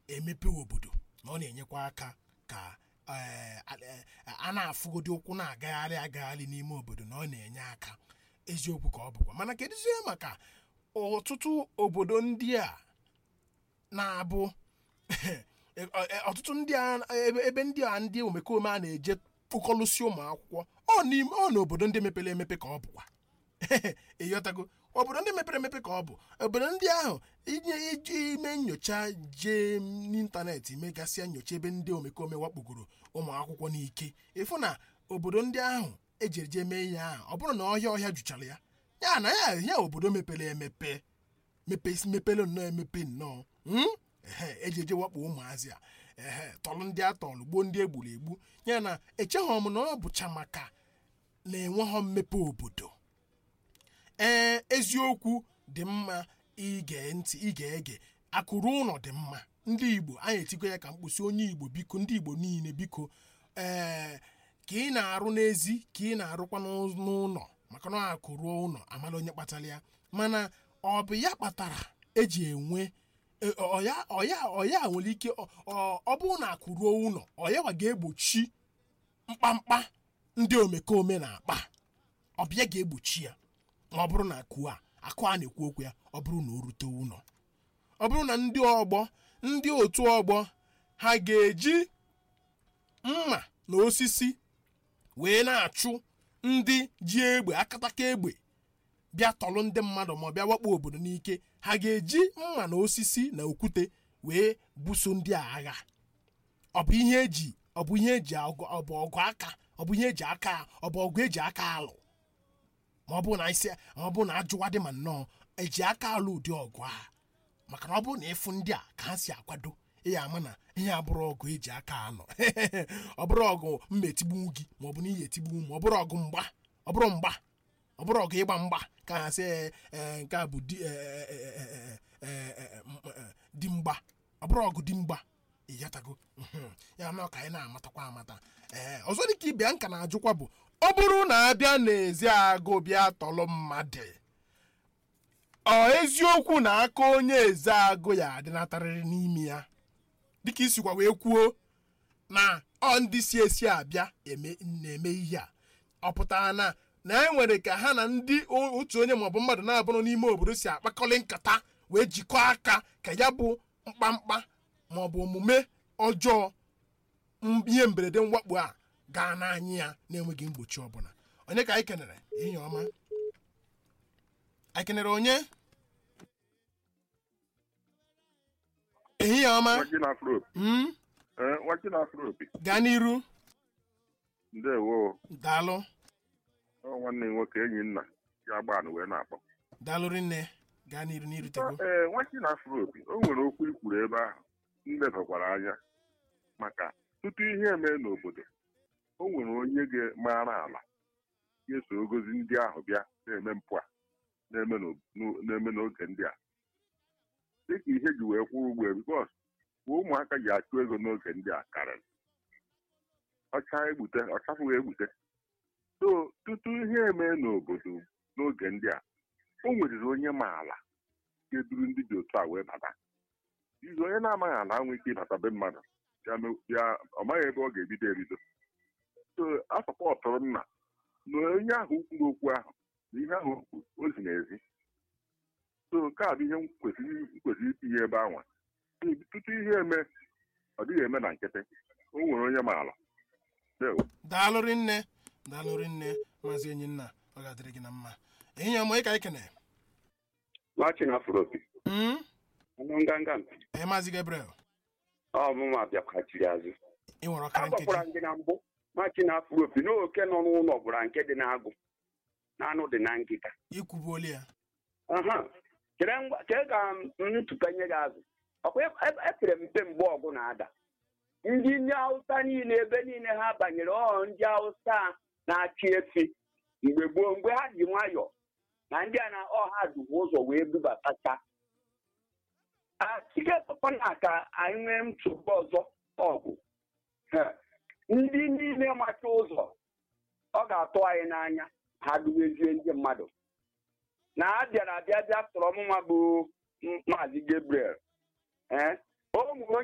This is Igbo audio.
emepe obodo na ọ na-enyekwa aka ka eh, a eh, a na-afụgodi ụkwụ na-agagharị agagharị n'ime obodo na ọ na-enye aka eziokwu ka ọ bụkwa mana kedụzie maka ọtụtụ obodo ndị a na-abụ ọtụtụ ndị a ebe ebe ndị a ndị omekome a na-eje kpụkọlụsi ụmụ akwụkwọ ọ n'ime ọ n'obodo ndị mepere emepe ka ọ bụkwa ịghọtago obodo ndị mepere emepe ka ọ bụ obodo ndị ahụ inye iji ime nyocha jee n'ịntanetị megasịa nyocha ebe ndị omekome wakpogoro ụmụ akwụkwọ n'ike ịfụ na obodo ndị ahụ ejiri jee mee ihe ahụ ọ bụrụ na ọhịa ọhịa juchara ya ya na ya ya obodo mepere emepe mepe mepere nnọọ emepe nnọọ mm? ehe eji eje wakpo ụmụazị a ehe tọlụ ndị a tọlụ gbuo ndị egburu egbu ya na echeghọ m na ọ bụcha maka na-enweghọ mmepe obodo ee eziokwu dị mma ige ntị ige ege akụrụ ụlọ dị mma ndị igbo anyị etikọ ya ka mkpụsị onye igbo biko ndị igbo niile biko ee ka ị na-arụ n'ezi ka ị na-arụkwa n'ụ- n'ụlọ maka na akụrụ ụlọ amala onye kpatara ya mana ọ bụ ya kpatara eji enwe e- ọya ọya ọya nwere ike ọ- ọ ọ bụrụ na akụruo ụlọ ọya wa ga-egbochi mkpamkpa ndị omekome na-akpa ọbịa ga-egbochi ya ma ọ bụrụ na akụ a akụ a na-ekwu okwu ya ọ bụrụ na o rute ụlọ ọ bụrụ na ndị ọgbọ ndị otu ọgbọ ha ga-eji mma na osisi wee na-achụ ndị ji egbe akataka egbe bịa tọlụ ndị mmadụ ma ọ bịa wakpo obodo n'ike ha ga-eji mma na osisi na okwute wee buso ndị a agha ọ bụ ihe eji ọ bụ ihe eji ọgụ ọ bụ ọgụ aka ọ bụ ihe eji aka ọ bụ ọgụ eji aka alụ ma ọ bụ na isi ma ọ bụ na ajụwa dị ma nnọọ eji aka alụ ụdị ọgụ a maka na ọ bụrụ na ịfụ ndị a ka ha si akwado ịya ama na ihe abụrụ ọgụ eji aka anọ ọ bụrụ ọgụ mma etigbu gị ma ọ bụ na ihe etigbu ma ọ bụrụ ọgụ mgba ọ bụrụ mgba ọ bụrụ ọgụ ịgba mgba ka ha sị "Ee, ee, nke a bụ di ee, ee, ee, ee, ee, ee, m- ee, di mgba ọ bụrụ ọgụ di mgba ịghọtago Mhm. ya na ọ ka anyị na-amatakwa amata ee ọzọ dị ka ịbịa nka na-ajụkwa bụ ọ bụrụ na abịa n'ezi agụ bịa tọlụ mmadụ ọ eziokwu na aka onye eze agụ ya adịnatarịrị n'ime ya dịka isikwa wee kwuo na ọ ndị si esi abịa eme- na-eme ihe a ọ pụtara na na e nwere ka ha na ndị o- otu onye maọbụ mmadụ na-abụrụ n'ime obodo si akpakọrị nkata wee jikọọ aka ka ya bụ mkpamkpa maọbụ omume ọjọọ m- ihe mberede mwakpo a gaa n'anya ya na-enweghị mgbochi ọbụla onye ka anyị kenere enyi ọma anyị kenere onye ehihie ọma Nwachi na afro opi. Mm, Ee, nwachi na afro opi. gaa n'iru Ndewo. daalụ Ọ nwanne m nwoke enyi nna ya gbanụ wee na-akpọ. daalụ rinne gaa n'iru n'iru tego Ee, nwachi na afro opi. O nwere okwu ikwuru ebe ahụ. Nlebakwara anya. Maka tutu ihe eme n'obodo, o nwere onye ga-mara ala ga-eso ogozi ndị ahụ bịa na-eme mpụ a na-eme n'o- n'o- na-eme n'oge ndị a. Dịka ihe ji wee kwụrụ ugbo bikos ụmụaka ji achụ ego n'oge ndị a karịrị. ọcha egbute ọchafụghị egbute so tutu ihe eme n'obodo n'oge ndị a o nweriri onye ma ala ga-eduru ndị dị otu a wee bata izu onye na-amaghị ala nwee ike ịbata be mmadụ ya me- ya ọ maghị ebe ọ ga-ebido ebido so asọpọtụrụ nna na onye ahụ kwuru okwu ahụ na ihe ahụ okwu o zi n'ezi so nke a bụ ihe m kwesịrị m kwesịrị itinye ebe anwa tutu ihe eme ọ dịghị eme na nkịtị o nwere onye ma ala Ndewo. daalụ rinne daalụ rinne maazị enyi nna ọ ga-adịrị gị na mma ehihie ọma onye ka anyị kenere Machi na Afropi. Mm, Ọnụ nganga mpi. ee maazị gabriel Ọ mụma bịakwachiri azụ. ị nwere ọkara Agwakwara nkeji m gị na mbụ Machi na Afropi na oke nọ n'ụlọ gwara nke dị n'agụ na anụ dị na nkịta. ikwubuolu ya Aha. Chere ngwa chere ka m tụkanye gị azụ. Ọkwa e- epere mpe mgbe ọgụ na-ada. Ndị ndị Hausa niile ebe niile ha banyere ọ ndị Hausa na-achị efi mgbe gboo mgbe ha ji nwayọọ na ndị a na ọha dubu ụzọ wee bubatacha achikepụkwana ka anyị nwee nsogbu ọzọ ọgụ Ha. ndị niile macha ụzọ ọ ga-atụ anyị n'anya ha duwezie ndị mmadụ na a bịara abịa bịa sọrọ mụnwa bụ maazị Gabriel ee o nwere onye